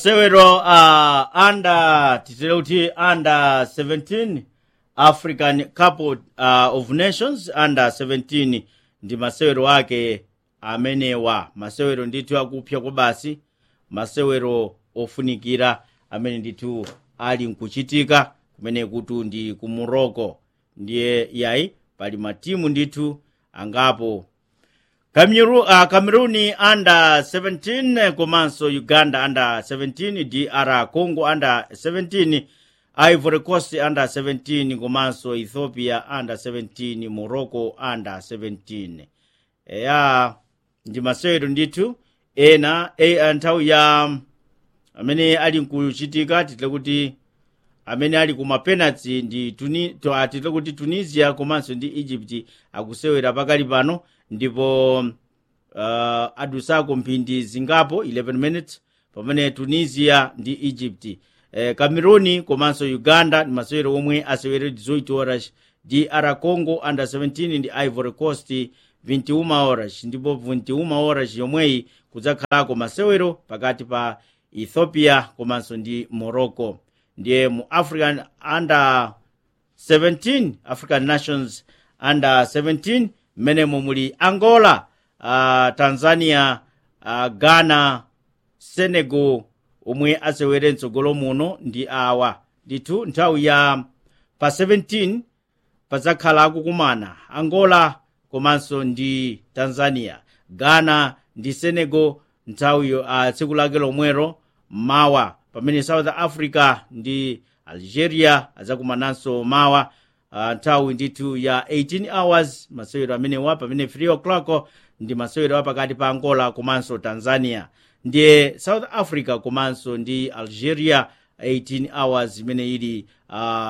masewero uh, under titile kuti under 17 african cup uh, of nations under 17 ndi masewero ake amenewa masewero ndithu akupya kwa basi masewero ofunikira amene ndithu ali nkuchitika kumene kuti ndi ku morocco ndiye yayi pali matimu ndithu angapo Cameroon, uh, Cameroon under 17 komanso Uganda under 17 DR Congo under 17 Ivory Coast under 17 komanso Ethiopia under 17 Morocco under 17 eya ndi masewero ndithu ena e, nthawi ya amene ali nkuchitika titile kuti amene ali kuma penalty ndi tuni, to, atitile kuti tunisia komanso ndi egypt akusewera pakali pano ndipo uh, adusako mphindi zingapo 11 minutes pamene tunisia ndi egypt eh, cameroon komanso uganda ndi masewero omwe asewere 18 horas dr congo under 17 ndi ivory coast 21 horas ndipo 21 horas yomweyi kudzakhalako masewero pakati pa ethiopia komanso ndi morocco ndiye mu african under 17 african nations under 17 mmenemo muli angola uh, tanzania uh, ghana senegal omwe asewere mtsogolo muno ndi awa ndithu nthawi ya pa 17 padzakhala akukumana angola komanso ndi tanzania ghana ndi senegal nthawi uh, tsiku lake lomwero mawa pamene south africa ndi algeria adzakumananso mawa uh, nthawi ndithu ya 18 hours masewero amenewa pamene 3 o'clock ndi masewero apakati pa angola komanso tanzania ndiye south africa komanso ndi algeria 18 hours imene ili uh,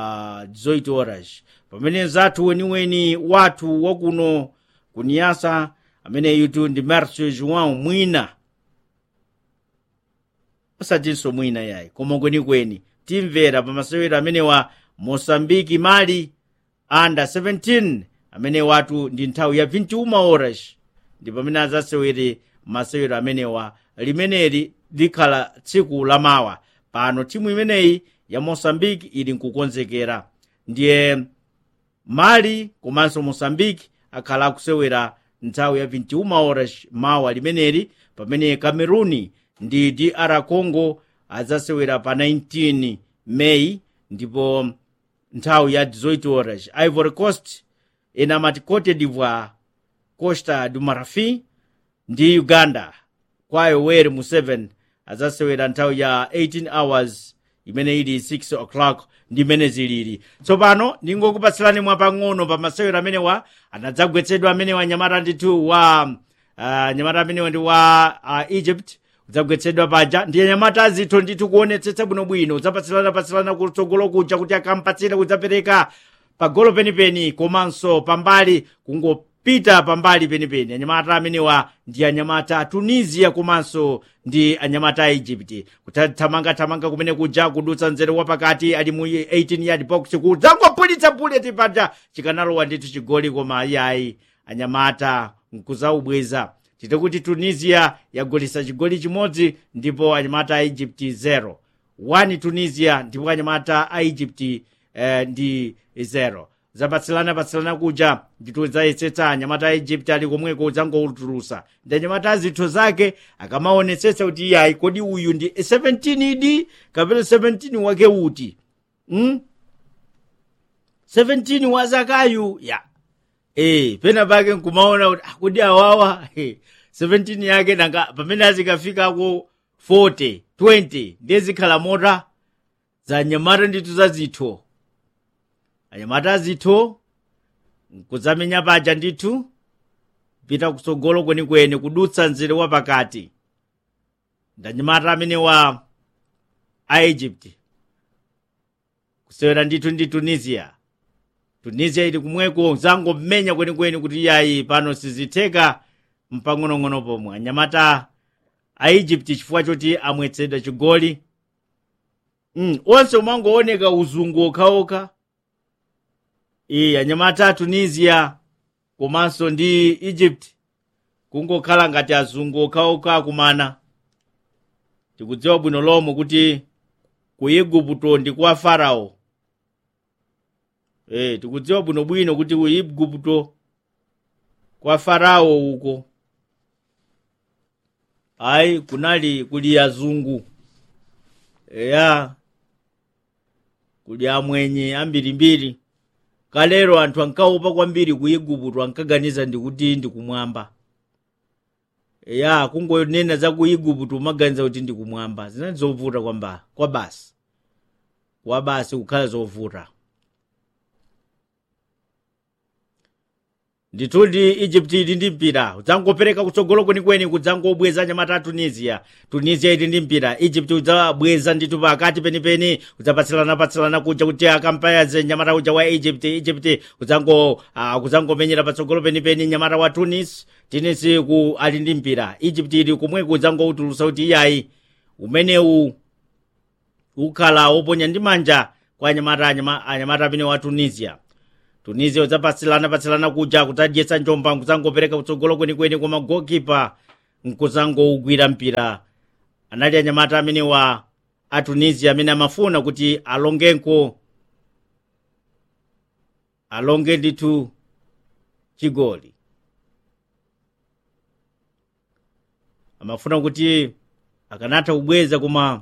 18 horas pamene zathu weniweni wathu wakuno kuniyasa amene yutu ndi marcio joão mwina osatinso mwina yayi koma kwenikweni timvera pa masewero amenewa mosambiki mali under 17 amene watu ndi nthawi ya 21 horas ndi pamene adzasewere masewero amenewa limeneli likhala tsiku lamawa pano timu imeneyi ya mosambiki ili nkukonzekera ndiye mali komanso mosambiki akhala akusewera nthawi ya 21 horas mawa limeneli pamene cameruni ndi dr congo adzasewera pa 19 meyi ndipo nthawi ya 18 horas ivory coast inamati cote d'ivoire costa du marfin ndi uganda kwayo weri mu 7 adzasewera nthawi ya 18 hours imene ili 6 o'clock ndi imene zilili tsopano ndingokupatsirani mwapang'ono pa masewero amenewa anadzagwetsedwa amenewa nyamata ndithu wa uh, nyamata amenewa ndi wa uh, egypt udzagwetsedwa paja ndiye nyamata azitho ndithu kuonetsetsa bwinobwino udzapatsirana-patsirana kutsogolo kuja kuti akampatsire kudzapereka pagolo penipeni komanso pambali kungopita pambali penipeni anyamata amenewa ndi anyamata a tunisia komanso ndi anyamata a egypt kuthamangathamanga kumene kuja kudutsa nzere wapakati ali mu 18 yard box kudzangopulitsa bullet paja chikanalowa ndithu chigoli koma iyayi anyamata nkuzaubweza tite kuti tunisia yagolesa chigoli chimodzi ndipo anyamata a egypt 0 1 tunisia ndipo anyamata a egypt eh, ndi 0 zapatsilana patsilana kuja ndithu zayesetsa anyamata a egypt ali komweko udzangoutulusa ndi anyamata a zitho zake akamaonetsetsa kuti iyayi kodi uyu ndi 17 idi kapena 17 wake uti hmm? 17 wazakayu ya eh pena pake nkumaona kuti kodi awawa eh, 17 yake nanga pamene azikafikako 40 20 ndiye zikhala mota za anyamata ndithu za zitho anyamata azitho kudzamenya paja ndithu pita kutsogolo kwenikweni kudutsa nzere wapakati ndanyamata amene wa a egypt kusewera ndithu ndi tunisia tunisia ili kumweko zangomenya kwenikweni kuti iyayi pano sizitheka mpang'onong'ono pomwe anyamata a egypt chifukwa choti amwetsedwa chigoli mm, onse umangooneka uzungu okhaokha iyi anyamata a tunisia komanso ndi egypt kungokhala ngati azungu okhaokha akumana tikudziwa bwino lomwe kuti ku igupto ndi kwa farao e, tikudziwa bwinobwino kuti ku igupto kwa farao uko ayi kunali kuli azungu eya kuli amwenye ambirimbiri kalero anthu ankaopa kwambiri ku igupto ankaganiza ndikuti ndikumwamba ya kungonena za ku igupto umaganiza kuti ndikumwamba zinali zovuta kwamba kwa basi kwa basi kukhala zovuta ndithudi egypt ili ndi mpira udzangopereka kutsogolo kwenikweni kudzangobweza anyamata a tunisia tunisia ili ndi mpira egypt udzabweza ndithu pakati penipeni udzapatsilana-patsilana kuja kuti akampayaze nyamata uja wa egypt egypt udzango uh, kudzangomenyera patsogolo penipeni nyamata wa tunis tunis ku ali ndi mpira egypt ili kumweku udzangoutulusa kuti iyayi umenewu ukhala woponya ndi manja kwa anyamata anyamata amene wa tunisia tunisia udzapatsilana-patsilana kuja kudzadyetsa njomba nkuzangopereka kutsogolo kwenikweni koma gokipa nkuzangougwira mpira anali anyamata amene wa a tunisia amene amafuna kuti alongenko alonge ndithu chigoli amafuna kuti akanatha kubweza koma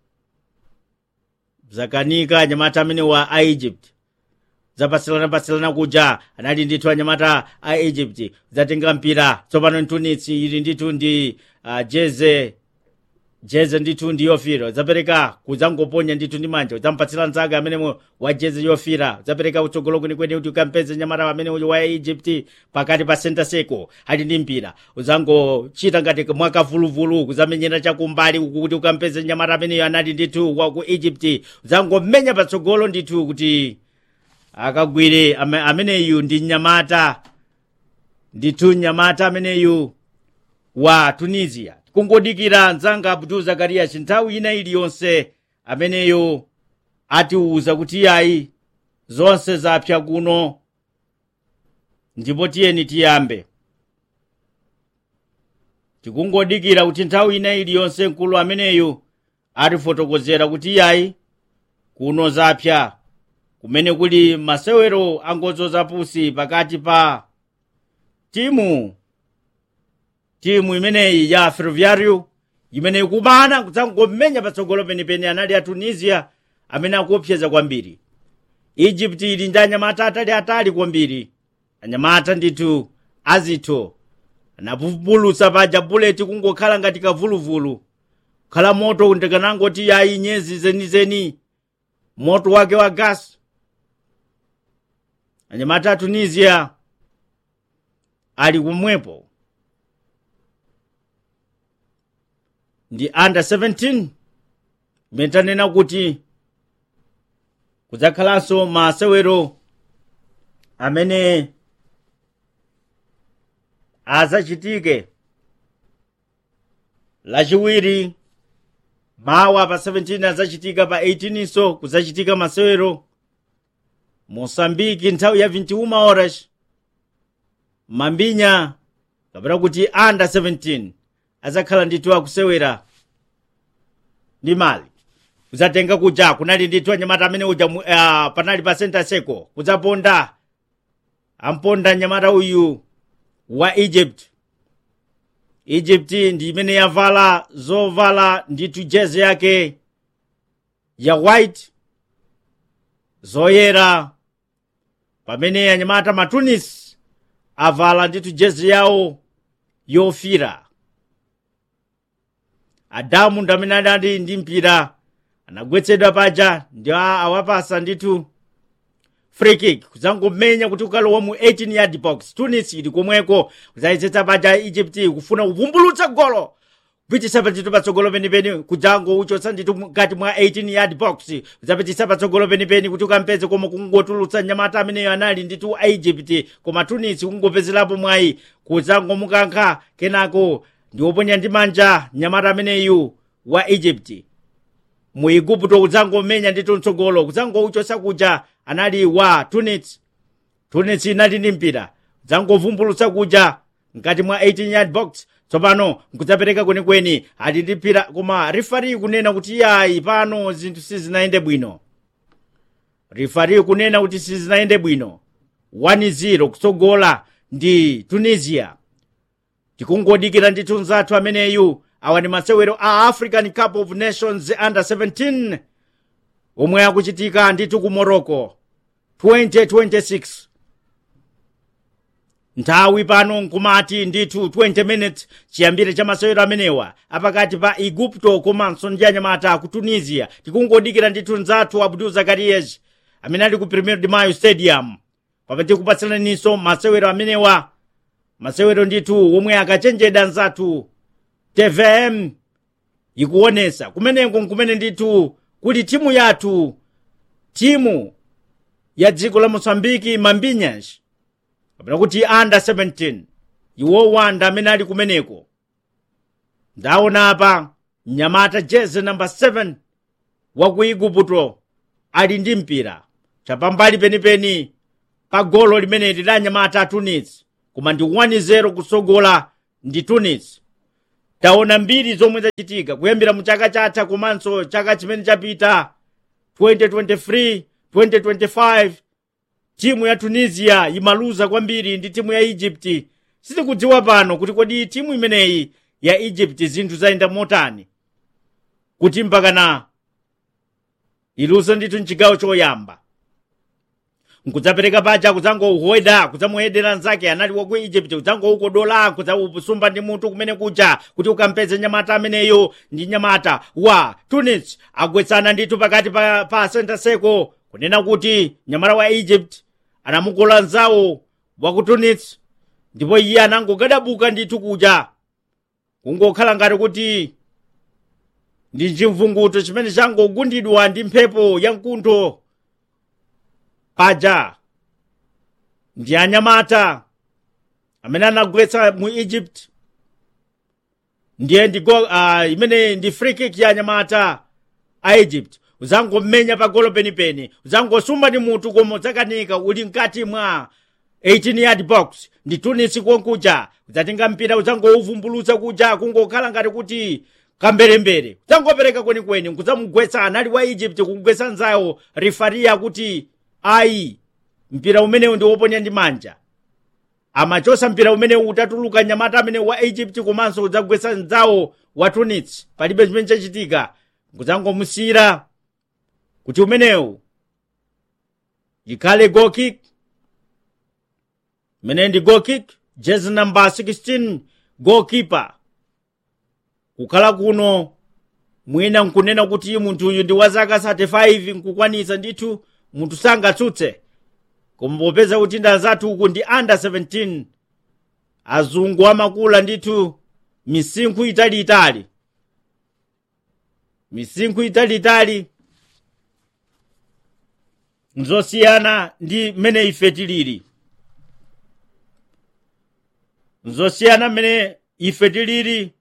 zakanika anyamata amene wa a egypt zapatsilana-patsilana kuja anali ndithu anyamata a egypt zatenga mpira tsopano tunisi ili ndithu ndi uh, jeze jeze ndithu ndi yofira zapereka kudzangoponya ndithu ndi manja udzampatsira mzake amene wa jeze yofira zapereka kutsogolo kwenikweni kuti ukampeze nyamata amene uyu wa egypt pakati pa senta seko ali ndi mpira udzangochita ngati mwakavuluvulu kuzamenyera chakumbali uku kuti ukampeze nyamata ameneyo anali ndithu wa ku egypt udzangomenya patsogolo ndithu kuti akagwire ame, ameneyu ndi nyamata ndithu nyamata ameneyu wa tunisia kungodikira mzanga abdul zakariya nthawi ina iliyonse ameneyo atiuza kuti yayi zonse zapsa kuno ndipo tiyeni tiyambe tikungodikira kuti nthawi ina iliyonse mkulu ameneyu atifotokozera kuti yayi kuno zapsa kumene kuli masewero angodzo zapusi pakati pa timu timu imeneyi ya ferroviario imene ikumana kudzangomenya patsogolo penipeni anali a tunisia amene akuopseza kwambiri egypt ili ndi anyamata ataliatali kwambiri anyamata ndithu azitho anapumbulutsa paja buleti kungokhala ngati kavuluvulu khala moto ndikanangoti yayi nyezi zenizeni moto wake wa gasi anyamata a tunisia ali kumwepo ndi under 17 imene tanena kuti kudzakhalanso masewero amene azachitike lachiwiri mawa pa 17 azachitika pa 18 so kuzachitika masewero mosambiki nthawi ya 21 horas mambinya kapena kuti under 17 azakhala ndithu akusewera ndi mali kuzatenga kuja kunali ndithu anyamata amene uja uh, panali pa senta seko kudzaponda amponda nyamata uyu wa egypt egypt ndi imene yavala zovala ndithu jezi yake ya white zoyera pamene anyamata matunis avala ndithu jezi yawo yofira adamu ndi amene adali ndi mpira anagwetsedwa paja ndi awapasa ndithu free kick kudzangomenya kuti ukalowa mu 18 yard box tunis ili komweko kudzayezetsa paja egypt kufuna kuvumbulutsa golo kupitisa pantchito patsogolo penipeni kudzango uchotsa ndithu mkati mwa 18 yard box kudzapitisa patsogolo penipeni kuti ukampeze koma kungotulutsa nyamata ameneyo anali ndithu a egypt koma tunis kungopezerapo mwayi kudzangomukankha kenako ndioponya ndi manja nyamata ameneyu wa egypt mu igupto kudzangomenya ndithu mtsogolo kudzangouchosa kuja anali wa tunis tunis inali ndi mpira kudzangovumbulutsa kuja mkati mwa 18 yard box tsopano nkudzapereka kwenikweni atitiphira koma rifari kunena kuti yayi pano zinthu sizinayende bwino rifari kunena kuti sizinayende bwino 1-0 kutsogola ndi tunisia tikungodikira ndithu nzathu ameneyu awa ndi masewero a african cup of nations under 17 omwe akuchitika ndithu ku morocco 2026 nthawi pano nkumati ndithu 20 minutes chiyambire cha masewero amenewa apakati pa igupto komanso ndi anyamata ku tunisia tikungodikira ndithu nzathu abdul zakariyes amene ali ku premier de mayo stadium pamene tikupatsaninso masewero amenewa masewero ndithu omwe akachenjeda nzathu tvm ikuonesa kumeneko nkumene ndithu kuti timu yathu timu ya dziko la mosambiki mambinhas kapena kuti under 17 iwo wanda amene ali kumeneko ndaona apa mnyamata jeze namba 7 wa ku igupto ali ndi mpira chapambali penipeni pa golo limeneli la anyamata a tunis koma ndi 1-0 kusogola ndi tunis taona mbiri zomwe zachitika kuyambira mu chaka chatha komanso chaka chimene chapita 2023 2025 timu ya tunisia imaluza kwambiri ndi timu ya egypt sitikudziwa pano kuti kodi timu imeneyi ya egypt zinthu zayenda motani kuti mpakana iluza ndithu mchigawo choyamba nkudzapereka paja kudzangohweda kudzamuhedera nzake anali waku egypt kudzangoukodola kudzawusumba ndi mutu kumene kuja kuti ukampeze nyamata ameneyo ndi nyamata wa tunis agwetsana ndithu pakati pa, pa center circle kunena kuti nyamata wa egypt anamukola nzawo wa ku tunis ndipo iye anangogadabuka ndithu kuja kungokhala ngati kuti ndi chimvunguto chimene changogundidwa ndi mphepo ya mkuntho paja ndi anyamata amene anagwetsa mu egypt ndiye ndi go uh, imene ndi free kick ya anyamata a egypt uzangomenya pa golo penipeni uzangosumba ndi mutu koma udzakanika uli mkati mwa 18 yard box ndi tunisi konkuja udzatenga mpira uzangouvumbulutsa kuja kungokhala ngati kuti kamberembere udzangopereka kwenikweni nkudzamugwetsa anali wa egypt kugwetsa nzawo rifariya kuti ayi mpira umenewu ndi woponya ndi manja amachosa mpira umenewu utatuluka nyamata amene wa egypt komanso udzagwetsa nzawo wa tunis palibe chimene chachitika nkudzangomusiyira kuti umenewu ikhale goal kick imene ndi goal kick jezi namba 16 goalkeeper kukhala kuno mwina nkunena kuti munthuyu ndi wa zaka 35 nkukwanitsa ndithu munthu sangatsutse koma popeza kuti ndi azathu uku ndi under 17 azungu amakula ndithu misinkhu italiitali misinkhu italiitali nzosiyana ndi mmene ife tilili nzosiyana mmene ife tilili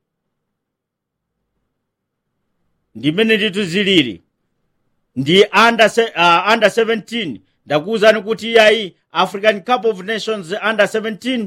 ndi mmene ndithu zilili ndi under, se- uh, under 17 ndakuwuzani kuti yayi african cup of nations under 17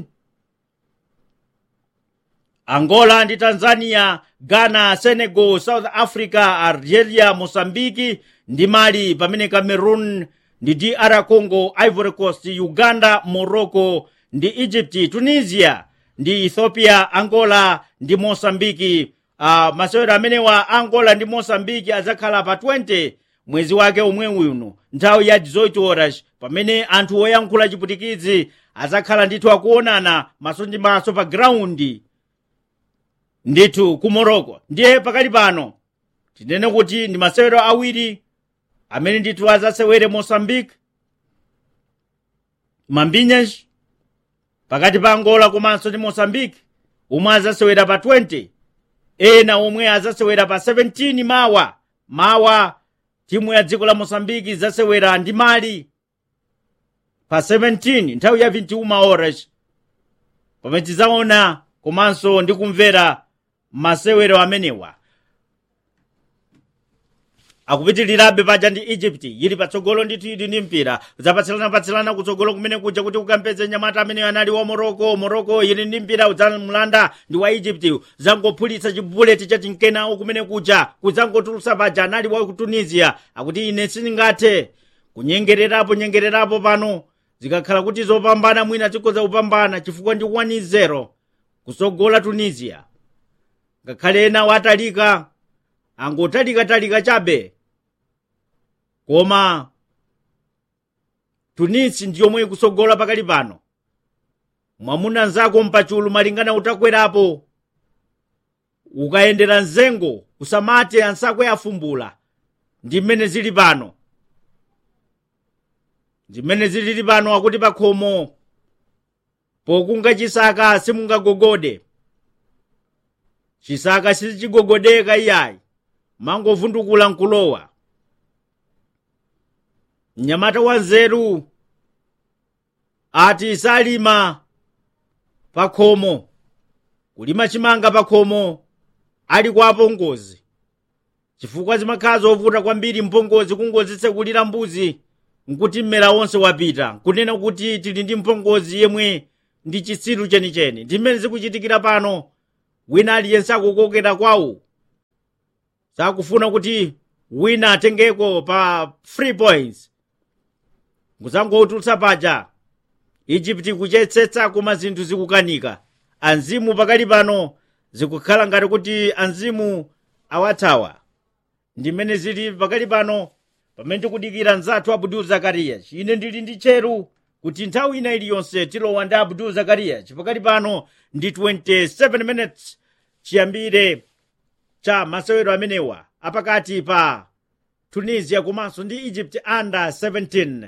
angola ndi tanzania ghana senegal south africa algeria mosambiki ndi mali pamene cameroon ndi dr congo ivory coast uganda morocco ndi egypt tunisia ndi ethiopia angola ndi mosambiki uh, masewero amenewa angola ndi mosambiki adzakhala pa 20 mwezi wake omwe uno nthawi ya 18 horas pamene anthu oyankhula chiputikidzi adzakhala ndithu akuonana maso ndi maso pa graundi ndithu ku morocco ndiye pakali pano tinene kuti ndi masewero awiri amene ndithu adzasewere mosambike mambinhas pakati pa angola komanso ndi mosambike omwe adzasewera pa 20 ena omwe adzasewera pa 17 mawa mawa timu ya dziko la mosambiki idzasewera ndi mali pa 17 nthawi ya 21 horas pamene tidzaona komanso ndi kumvera masewero amenewa akupitirirabe paja ndi egypt yili patsogolo ndithu ili ndi mpira zapatsilana-patsilana kutsogolo kumene kuja kuti ukampeze nyamata amene anali wa moroko moroko yili ndi mpira udzamlanda ndi wa egypt zangophulitsa chibuleti chatinkenawo kumene kuja kudzangotulutsa paja anali wa ku tunisia akuti ine sindingathe kunyengererapo nyengererapo pano zikakhala kuti zopambana mwina zikhoza kupambana chifukwa ndi 1-0 kusogola tunisia ngakhale ena watalika angotalikatalika chabe koma tunisi ndiyomwe ikusogola pakali pano mwamuna nzako mpachulu malingana utakwerapo ukayendera mzengo usamate ansako yafumbula ndi mmene zili pano zimene zilili pano akuti pakhomo pokunga chisaka simungagogode chisaka sichigogodeka iyayi mangovundukula nkulowa mnyamata wa nzeru ati salima pakhomo kulima chimanga pakhomo ali kwa apongozi chifukwa zimakhala zovuta kwambiri mpongozi kungozitsekulira mbuzi nkuti mmera wonse wapita nkunena kuti tili ndi mpongozi yemwe ndi chitsiru chenicheni ndi mmene zikuchitikira pano wina aliyense akukokera kwawo sakufuna kuti wina atengeko pa free points nkuzangotulutsa paja egypt kuchetsetsa koma zinthu zikukanika anzimu pakali pano zikukhala ngati kuti anzimu awathawa ndi mmene zili pakali pano pamene tikudikira mzathu abdul zakariya ine ndili ndi cheru kuti nthawi ina iliyonse tilowa ndi abdul zakariya chipakali pano ndi 27 minutes chiyambire cha masewero amenewa apakati pa tunisia komanso ndi egypt under 17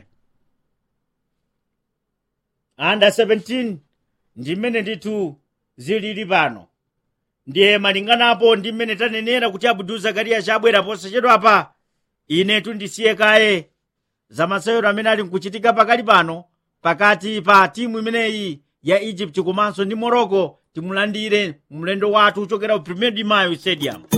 under 17 ndi mmene ndithu zilili pano ndiye malinganapo ndi mmene tanenera kuti abdul zakariya chabwera posachedwapa inetu ndisiye kaye za masewero amene ali nkuchitika pakali pano pakati pa timu imeneyi ya egypt komanso ndi morocco timulandire mlendo wathu uchokera ku premier de mayo stadium